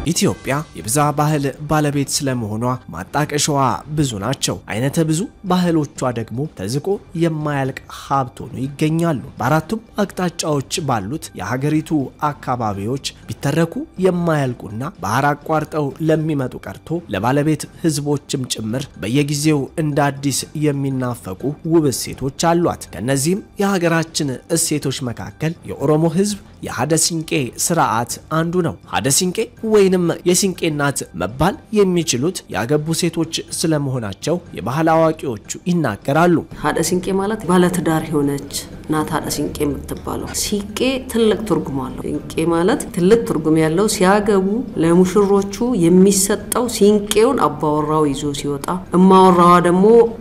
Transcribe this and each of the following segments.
ኢትዮጵያ የብዝሃ ባህል ባለቤት ስለመሆኗ ማጣቀሻዋ ብዙ ናቸው። አይነተ ብዙ ባህሎቿ ደግሞ ተዝቆ የማያልቅ ሀብት ሆኖ ይገኛሉ። በአራቱም አቅጣጫዎች ባሉት የሀገሪቱ አካባቢዎች ቢተረኩ የማያልቁና ባህር አቋርጠው ለሚመጡ ቀርቶ ለባለቤት ሕዝቦችም ጭምር በየጊዜው እንደ አዲስ የሚናፈቁ ውብ እሴቶች አሏት። ከእነዚህም የሀገራችን እሴቶች መካከል የኦሮሞ ሕዝብ የሀደ ሲንቄ ስርዓት አንዱ ነው። ሀደ ሲንቄ ወይንም የሲንቄ እናት መባል የሚችሉት ያገቡ ሴቶች ስለመሆናቸው የባህል አዋቂዎቹ ይናገራሉ። ሀደ ሲንቄ ማለት ባለትዳር የሆነች ናት ሀደ ሲንቄ የምትባለው። ሲንቄ ትልቅ ትርጉም አለው። ሲንቄ ማለት ትልቅ ትርጉም ያለው ሲያገቡ ለሙሽሮቹ የሚሰጠው ሲንቄውን አባወራው ይዞ ሲወጣ፣ እማወራዋ ደግሞ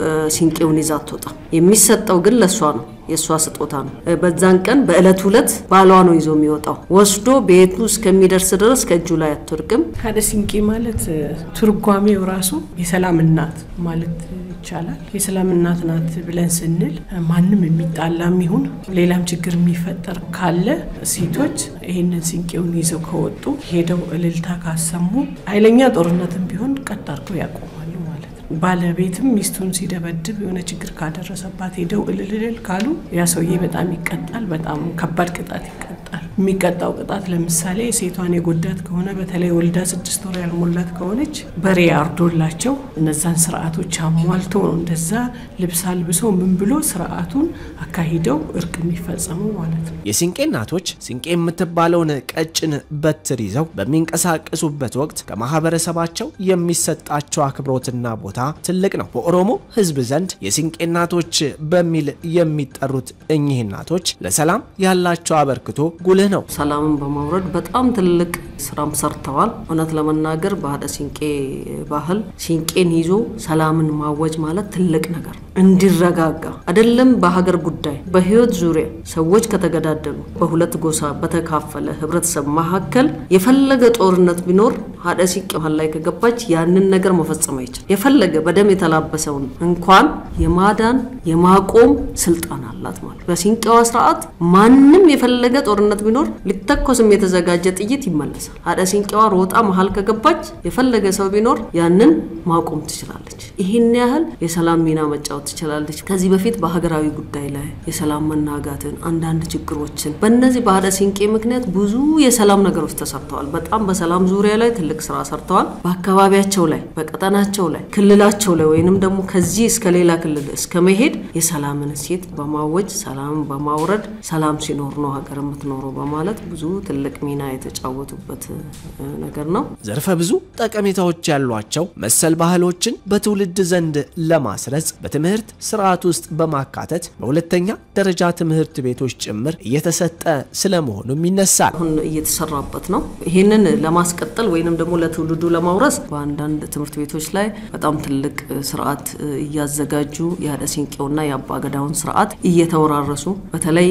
ሲንቄውን ይዛ አትወጣ። የሚሰጠው ግን ለእሷ ነው የእሷ ስጦታ ነው። በዛን ቀን በእለት ሁለት ባሏ ነው ይዞ የሚወጣው ወስዶ ቤቱ እስከሚደርስ ድረስ ከእጁ ላይ አትወድቅም። ሀደ ሲንቄ ማለት ትርጓሜው ራሱ የሰላም እናት ማለት ይቻላል። የሰላም እናት ናት ብለን ስንል ማንም የሚጣላም ይሁን ሌላም ችግር የሚፈጠር ካለ ሴቶች ይህንን ሲንቄውን ይዘው ከወጡ ሄደው እልልታ ካሰሙ ኃይለኛ ጦርነትም ቢሆን ቀጥ አድርገው ያቆማሉ ማለት ነው። ባለቤትም ሚስቱን ሲደበድብ የሆነ ችግር ካደረሰባት ሄደው እልልልል ካሉ ያ ሰውዬ በጣም ይቀጣል። በጣም ከባድ ቅጣት ይቀጣል። የሚቀጣው ቅጣት ለምሳሌ ሴቷን የጎዳት ከሆነ በተለይ ወልዳ ስድስት ወር ያልሞላት ከሆነች በሬ አርዶላቸው እነዛን ስርዓቶች አሟልቶ ነው እንደዛ ልብስ አልብሶ ምን ብሎ ስርዓቱን አካሂደው እርቅ የሚፈጸመው ማለት ነው። የሲንቄ እናቶች ሲንቄ የምትባለውን ቀጭን በትር ይዘው በሚንቀሳቀሱበት ወቅት ከማህበረሰባቸው የሚሰጣቸው አክብሮትና ቦታ ትልቅ ነው። በኦሮሞ ሕዝብ ዘንድ የሲንቄ እናቶች በሚል የሚጠሩት እኚህ እናቶች ለሰላም ያላቸው አበርክቶ ጉልህ ነው። ሰላምን በማውረድ በጣም ትልቅ ስራም ሰርተዋል። እውነት ለመናገር በሀደ ሲንቄ ባህል ሲንቄን ይዞ ሰላምን ማወጅ ማለት ትልቅ ነገር ነው። እንዲረጋጋ አይደለም በሀገር ጉዳይ በህይወት ዙሪያ ሰዎች ከተገዳደሉ በሁለት ጎሳ በተካፈለ ህብረተሰብ መካከል የፈለገ ጦርነት ቢኖር ሀደ ሲንቄ ባህል ላይ ከገባች ያንን ነገር መፈጸም አይችል የፈለገ በደም የተላበሰውን እንኳን የማዳን የማቆም ስልጣን አላት ማለት በሲንቄዋ ስርዓት ማንም የፈለገ ጦርነት ቢኖር ሊተኮስም የተዘጋጀ ጥይት ይመለሳል። ሀደ ሲንቄዋ ሮጣ መሀል ከገባች የፈለገ ሰው ቢኖር ያንን ማቆም ትችላለች። ይህን ያህል የሰላም ሚና መጫወት ትችላለች። ከዚህ በፊት በሀገራዊ ጉዳይ ላይ የሰላም መናጋትን፣ አንዳንድ ችግሮችን በእነዚህ በሀደ ሲንቄ ምክንያት ብዙ የሰላም ነገሮች ተሰርተዋል። በጣም በሰላም ዙሪያ ላይ ትልቅ ስራ ሰርተዋል። በአካባቢያቸው ላይ፣ በቀጠናቸው ላይ፣ ክልላቸው ላይ ወይንም ደግሞ ከዚህ እስከ ሌላ ክልል እስከ መሄድ የሰላምን እሴት በማወጅ ሰላምን በማውረድ ሰላም ሲኖር ነው ሀገር የምትኖረው በማለት ብዙ ትልቅ ሚና የተጫወቱበት ነገር ነው። ዘርፈ ብዙ ጠቀሜታዎች ያሏቸው መሰል ባህሎችን በትውልድ ዘንድ ለማስረጽ በትምህርት ስርዓት ውስጥ በማካተት በሁለተኛ ደረጃ ትምህርት ቤቶች ጭምር እየተሰጠ ስለመሆኑም ይነሳል። አሁን እየተሰራበት ነው። ይህንን ለማስቀጠል ወይንም ደግሞ ለትውልዱ ለማውረስ በአንዳንድ ትምህርት ቤቶች ላይ በጣም ትልቅ ስርዓት እያዘጋጁ የሀደ ሲንቄውና የአባገዳውን ስርዓት እየተወራረሱ በተለይ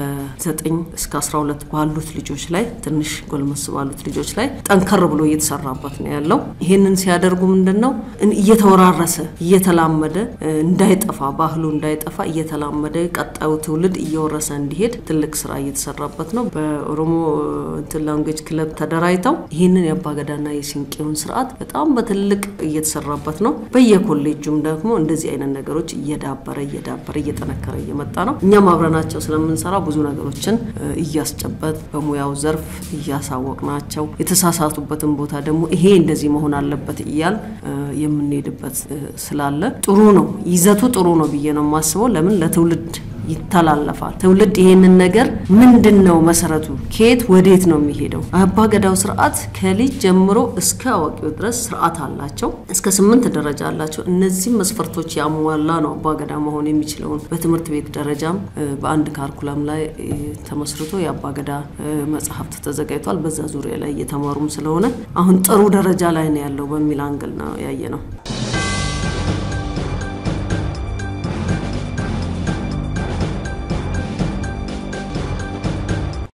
ከ9 እስከ 12 ባሉት ልጆች ላይ ትንሽ ጎልመስ ባሉት ልጆች ላይ ጠንከር ብሎ እየተሰራበት ነው ያለው። ይህንን ሲያደርጉ ምንድን ነው እየተወራረሰ እየተላመደ እንዳይጠፋ ባህሉ እንዳይጠፋ እየተላመደ ቀጣዩ ትውልድ እየወረሰ እንዲሄድ ትልቅ ስራ እየተሰራበት ነው። በኦሮሞ እንትን ላንጉዌጅ ክለብ ተደራጅተው ይህንን የአባገዳና የሲንቄውን ስርዓት በጣም በትልቅ እየተሰራበት ነው። በየኮሌጁም ደግሞ እንደዚህ አይነት ነገሮች እየዳበረ እየዳበረ እየጠነከረ እየመጣ ነው። እኛም አብረናቸው ስለምንሰራ ብዙ ነገሮችን እያስጨበጥ በሙያው ዘርፍ እያሳወቅናቸው የተሳሳቱበትን ቦታ ደግሞ ይሄ እንደዚህ መሆን አለበት እያል የምንሄድበት ስላለ ጥሩ ነው። ይዘቱ ጥሩ ነው ብዬ ነው የማስበው። ለምን ለትውልድ ይተላለፋል። ትውልድ ይሄንን ነገር ምንድን ነው መሰረቱ፣ ከየት ወዴት ነው የሚሄደው? አባገዳው ስርዓት ከልጅ ጀምሮ እስከ አዋቂው ድረስ ስርዓት አላቸው። እስከ ስምንት ደረጃ አላቸው። እነዚህም መስፈርቶች ያሟላ ነው አባገዳ መሆን የሚችለውን በትምህርት ቤት ደረጃም በአንድ ካርኩላም ላይ ተመስርቶ የአባገዳ መጽሐፍት ተዘጋጅቷል። በዛ ዙሪያ ላይ እየተማሩም ስለሆነ አሁን ጥሩ ደረጃ ላይ ነው ያለው በሚል አንግል ነው ያየ ነው።